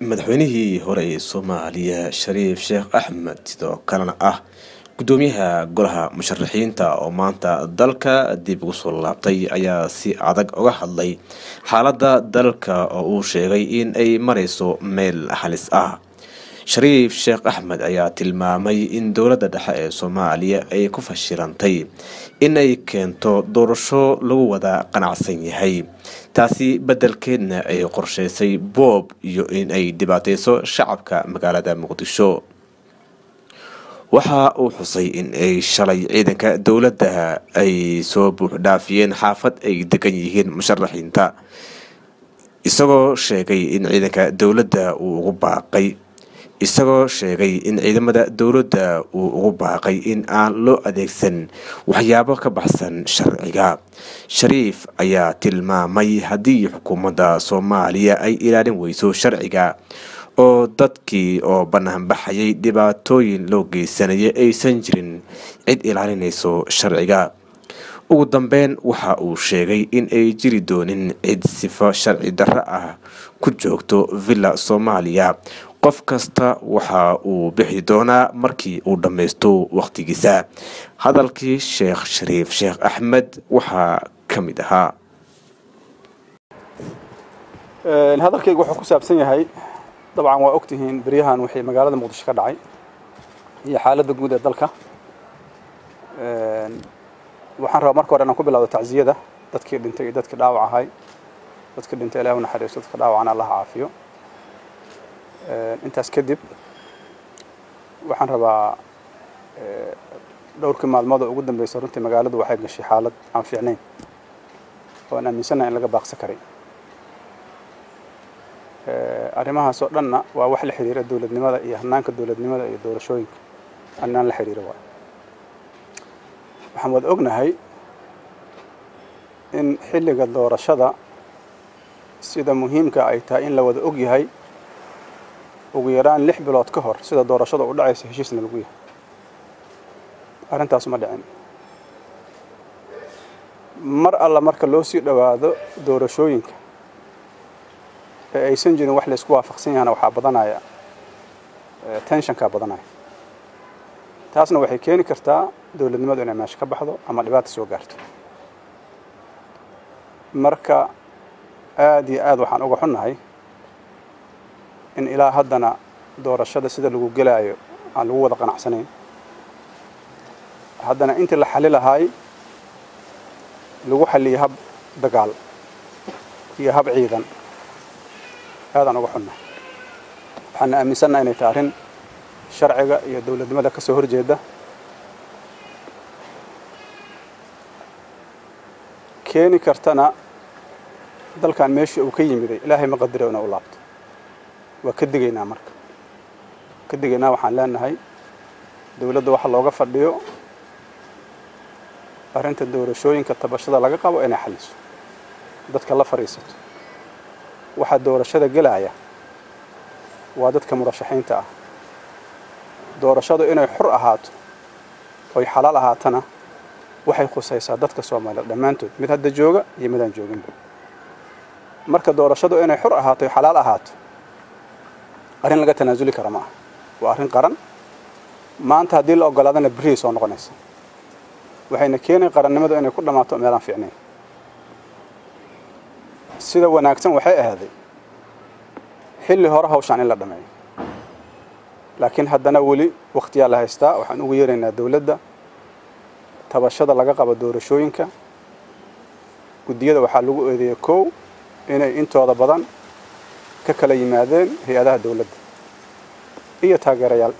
madaxweynihii hore ee soomaaliya shariif sheekh axmed sidoo kalena ah gudoomiyaha golaha musharaxiinta oo maanta dalka dib ugu soo laabtay ayaa si adag uga hadlay xaaladda dalka oo uu sheegay in ay marayso meel halis ah shariif sheekh axmed ayaa tilmaamay in dowladda dhexe ee soomaaliya ay ku fashilantay inay keento doorasho lagu wada qanacsan yahay taasi beddelkeedna ay qorsheysay boob iyo in ay dhibaateyso shacabka magaalada muqdisho waxa uu xusay in ay shalay ciidanka dowladda ay soo buuxdhaafiyeen xaafad ay degan yihiin musharaxiinta isagoo sheegay in ciidanka dowladda uu ugu baaqay isagoo sheegay in ciidamada dowladda uu ugu baaqay in aan loo adeegsan waxyaabo ka baxsan sharciga shariif ayaa tilmaamay haddii xukuumadda soomaaliya ay ilaalin weyso sharciga oo dadkii oo banaanbaxayay dhibaatooyin loo geysanaya aysan jirin cid ilaalinayso sharciga ugu dambeyn waxa uu sheegay in ay jiri doonin cid sifo sharci darro ah ku joogto villa soomaaliya qof kasta waxa uu bixi doonaa markii uu dhammaysto wakhtigiisa hadalkii sheekh shariif sheekh axmed waxaa ka mid ahaa hadalkayga wuxuu ku saabsan yahay dabcan waa ogtihiin beryahan wixii magaalada muqdisho ka dhacay iyo xaaladda guud ee dalka waxaan rabaa marka hore inaan ku bilowdo tacziyada dadkii dhintay iyo dadkii dhaawac ahay dadkii dhintay ilahi u naxariisto dadka dhaawacana allah caafiyo intaas kadib waxaan rabaa dhowrkii maalmood oo ugu dambeysay runtii magaaladu waxay gashay xaalad aan fiicnayn oo aan aaminsanahay in laga baaqsan karay arrimahaas oo dhanna waa wax la xiriira dowladnimada iyo hanaanka dowladnimada iyo doorashooyinka annaan la xiriira waay waxaan wada ognahay in xilliga doorashada sida muhiimka ay tahay in la wada og yahay ugu yaraan lix bilood ka hor sida doorashada u dhacaysa heshiisna lagu yahay arrintaas ma dhicin mar alla marka loo sii dhowaado doorashooyinka ee aysan jirin wax laysku waafaqsan yahana waxaa badanaya tenshankaa badanaya taasna waxay keeni kartaa dowladnimadu inay meesha ka baxdo ama dhibaata soo gaarto marka aad iyo aad waxaan uga xunnahay in ilaa haddana doorashada sida lagu gelaayo aan lagu wada qanacsanayn haddana intii la xali lahaay lagu xaliyay hab dagaal iyo hab ciidan aadaan uga xunnahay waxaana aaminsannaha inay tahay arrin sharciga iyo dowladnimada ka soo horjeeda keeni kartana dalkan meeshii uu ka yimiday ilaahay ma qadiro inuu u laabto waa ka digaynaa marka ka digaynaa waxaan leenahay dowladda waxa looga fadhiyo arrinta doorashooyinka tabashada laga qabo inay xaliso dadka la fadhiisato waxaa doorashada gelaya waa dadka murashaxiinta ah doorashadu inay xur ahaato oy xalaal ahaatana waxay khusaysaa dadka soomaaliyeed dhammaantood mid hadda jooga iyo midaan jooginba marka doorashadu inay xur ahaato oy xalaal ahaato arrin laga tanaasuli kara ma aha waa arrin qaran maanta haddii la ogolaadana berrihay soo noqonaysa waxayna keenay qarannimadu inay ku dhammaato meelaan fiicnayn sida wanaagsan waxay ahaaday xilli hore hawshaan in la dhammeeyo laakiin haddana weli wakhtiyaa la haystaa waxaan ugu yeeraynaa dowladda tabashada laga qabo doorashooyinka guddiyada waxaa lagu eedeeyey kow inay intooda badan ka kala yimaadeen hay-adaha dowladda iyo taageerayaal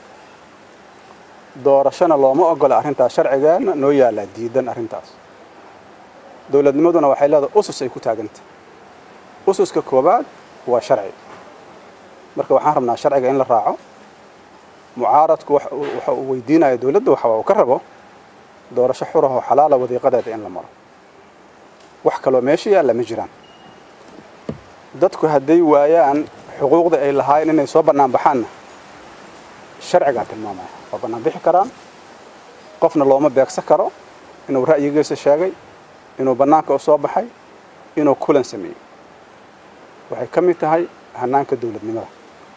doorashona looma ogola arrintaas sharcigeena noo yaallaa diidan arrintaas dowladnimaduna waxay leedahay usus ay ku taagantah ususka koowaad waa sharci marka waxaan rabnaa sharciga in la raaco mucaaradku waxa uu weydiinaya dowladda waxa uu ka rabo doorasho xurahoo xalaala wadiiqadeeda in la maro wax kaloo meesha yaalla ma jiraan dadku hadday waayaan xuquuqda ay lahaayeen inay soo bannaan baxaanna sharcigaa tilmaamaya waa bannaan bixi karaan qofna looma beegsan karo inuu ra'yigiisa sheegay inuu bannaanka u soo baxay inuu kulan sameeyey waxay ka mid tahay hanaanka dowladnimada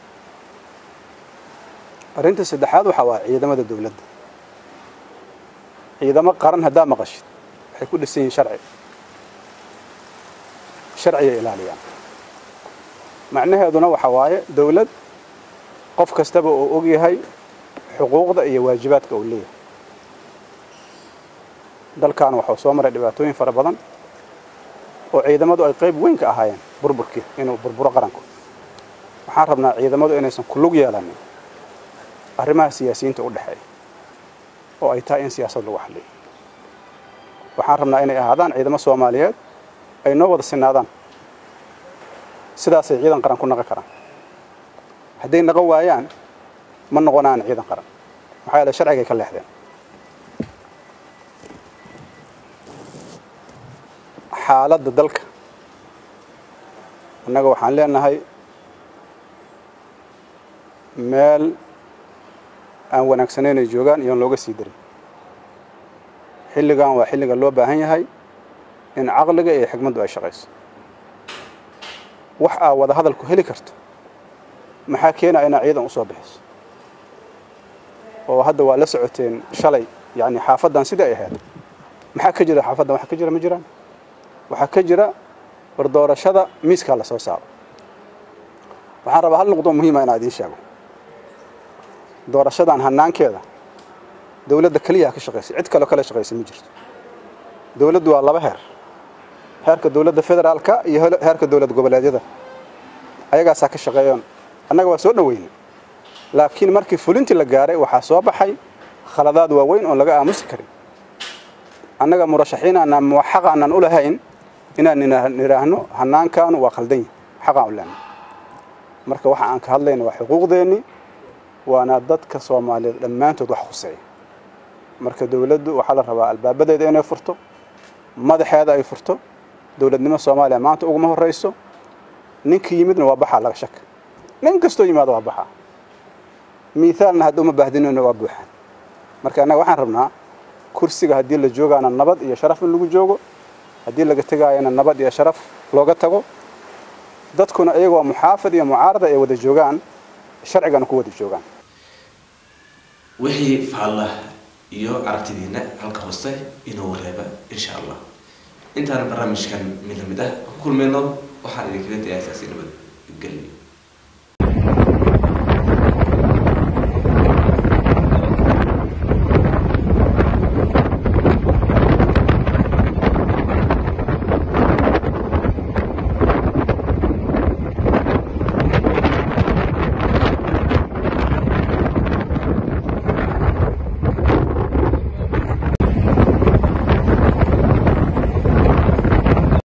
arrinta saddexaad waxaa waa ciidamada dowladda ciidamo qaran haddaa maqashid waxay ku dhisan yihiin sharci sharcigay ilaaliyaan macnaheeduna waxa waaye dowlad qof kastaba oo og yahay xuquuqda iyo waajibaadka uu leeyahay dalkan waxuu soo maray dhibaatooyin fara badan oo ciidamadu ay qayb weyn ka ahaayeen burburkii inuu burburo qaranku waxaan rabnaa ciidamadu inaysan ku lug yeelanin arrimaha siyaasiyiinta u dhexeeya oo ay tahay in siyaasad lagu xalliyo waxaan rabnaa inay ahaadaan ciidamo soomaaliyeed ay noo wada sinaadaan sidaasay ciidan qaran ku naqon karaan hadday naqon waayaan ma noqonaan ciidan qaran maxaa yeele sharcigay ka leexdeen xaaladda dalka annaga waxaan leenahay meel aan wanaagsanayn ay joogaan iyoon looga sii darin xilligan waa xilliga loo baahan yahay in caqliga iyo xigmaddu ay shaqayso wax aa wada hadalku heli karto maxaa keenaya inaa ciidan usoo bixiso oo hadda waa la socoteen shalay yani xaafaddan sidai ay ahayd maxaa ka jira xaafaddan waxa ka jira ma jiraan waxaa ka jira war doorashada miiskaa la soo saaro waxaan rabaa hal nuqdo muhiima inaa idiin sheego doorashadan hanaankeeda dowladda keliyaa ka shaqaysay cid kaloo kale shaqaysa ma jirto dowladdu waa laba heer heerka dowladda federaalka iyo heerka dowlad goboleedyada ayagaasaa ka shaqeeyoon annaga waa soo dhoweynay laakiin markii fulintii la gaaray waxaa soo baxay khaladaad waaweyn oon laga aamusi karin annaga murashaxiin aanaan muwaxaq aanaan u lahayn inaan nidhaahno hanaankaanu waa khaldan yahi xaqaan u lehna marka waxa aan ka hadlayna waa xuquuqdeennii waana dadka soomaaliyeed dhammaantood wax khuseeya marka dowladdu waxaa la rabaa albaabadeeda inay furto madaxeeda ay furto dowladnimo soomaaliya maanta uguma horrayso ninkii yimidna waa baxaa laga shaka nin kastoo yimaado waa baxaa miithaalna hadda uma baahdinayno waa buuxaan marka annaga waxaan rabnaa kursiga haddii la joogaana nabad iyo sharaf in lagu joogo haddii laga tegaayana nabad iyo sharaf looga tago dadkuna iyagoo muxaafid iyo mucaarada ay wada joogaan sharcigana ku wada joogaan wixii faalla iyo aragtidiina halka hoose inuu reeba insha allah intaan barnaamijkan mid lamid ah ku kulmayno waxaan idinkaga tagay asaasi nabad gelyo